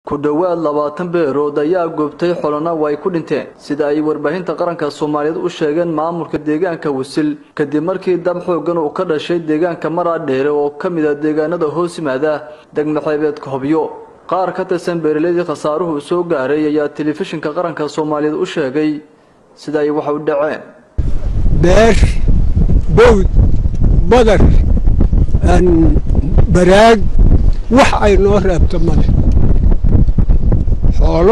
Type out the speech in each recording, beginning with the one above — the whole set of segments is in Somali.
ku dhowaad labaatan beerood ayaa goobtay xolana way ku dhinteen sida ay warbaahinta qaranka soomaaliyeed u sheegeen maamulka deegaanka wasil kadib markii dab xoogan uu ka dhashay deegaanka maraadheere oo ka mid a deegaanada hoos yimaada degmaxeebeedka hobyo qaar ka tirsan beeraleydii khasaaruhu soo gaaray ayaa telefishinka qaranka soomaaliyeed u sheegay sida ay wax u dhaceen beer bowd badar baraag wax ay noo reebto male xoolo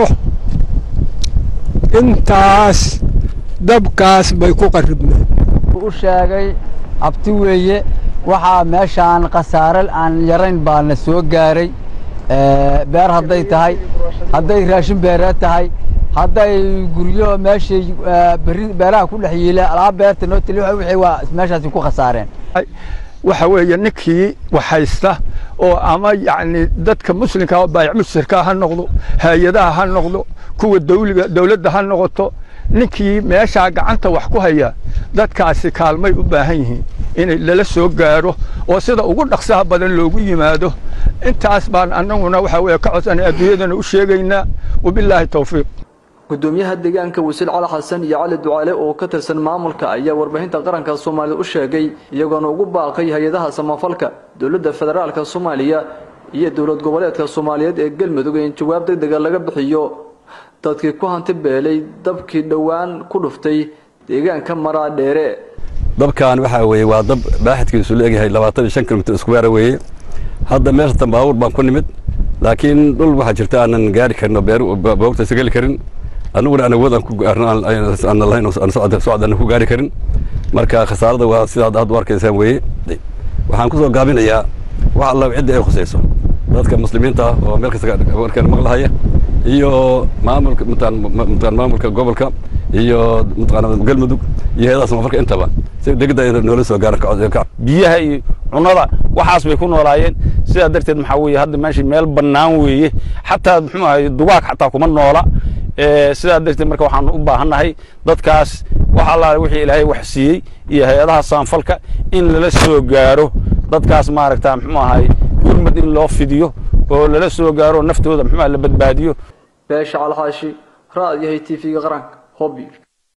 intaas dabkaas bay ku qaribneen u sheegay abti weeye waxaa meeshaan khasaare aan yarayn baa na soo gaaray beer hadday tahay hadday raashin beereed tahay hadday guryo meeshay beeraha ku dhex yiila alaab beerta noo tili wixii waa meeshaasi ku khasaareen waxa weeye ninkii waxhaysta oo ama yacni dadka muslimka baayac musirka ha noqdo hay-adaha ha noqdo kuwa dawliga dawladda ha noqoto ninkii meeshaa gacanta wax ku haya dadkaasi kaalmay u baahan yihiin inay lala soo gaaro oo sida ugu dhaqsaha badan loogu yimaado intaas baan annaguna waxa weeye ka codsanay adduunyadana u sheegaynaa wabilaahi tawfiiq gudoomiyaha deegaanka wasiil cali xasan iyo cali ducaale oo ka tirsan maamulka ayaa warbaahinta qaranka soomaaliyed u sheegay iyagoona ugu baaqay hay-adaha samafalka dowladda federaalka soomaaliya iyo dowlad goboleedka soomaaliyeed ee galmudug in jawaab deg dega laga bixiyo dadkii ku hanti beelay dabkii dhowaan ku dhuftay deegaanka maraadheere dabkan waxaa weeye waa dab baaxidkiisu leegyahay labaatan iyo shan kilomitr iskuweera weeye hadda meeshatan baabuur baan ku nimid laakiin dhul waxaa jirta aanan gaari karin oo beerboogta isa geli karin anuguna aan awood aan ku aan lahayn aan socod aan ku gaari karin marka khasaarada waa sidaad aad u arkaysaan weeye waxaan ku soo gaabinayaa wax alla cidda ay khusayso dadka muslimiinta ah oo meel kasta warkaan maqlahaya iyo maamulka mutaan maamulka gobolka iyo mataqaana galmudug iyo heedaha samafalka intaba si degda ay noola soo gaaran biyaha iyo cunada waxaas bay ku noolaayeen sidaa darteed maxaa weeye hadda meesha meel bannaan weeye xataa muxuu ahay dugaag xataa kuma noola sidaa darteed marka waxaan u baahannahay dadkaas wax allaale wixii ilaahay wax siiyey iyo hay-adaha saanfalka in lala soo gaaro dadkaas maaragta muxuu ahay gurmad in loo fidiyo oo lala soo gaaro naftooda muxuu la badbaadiyo beesha calxaashi raad yahay t v-ga qaranka hobyo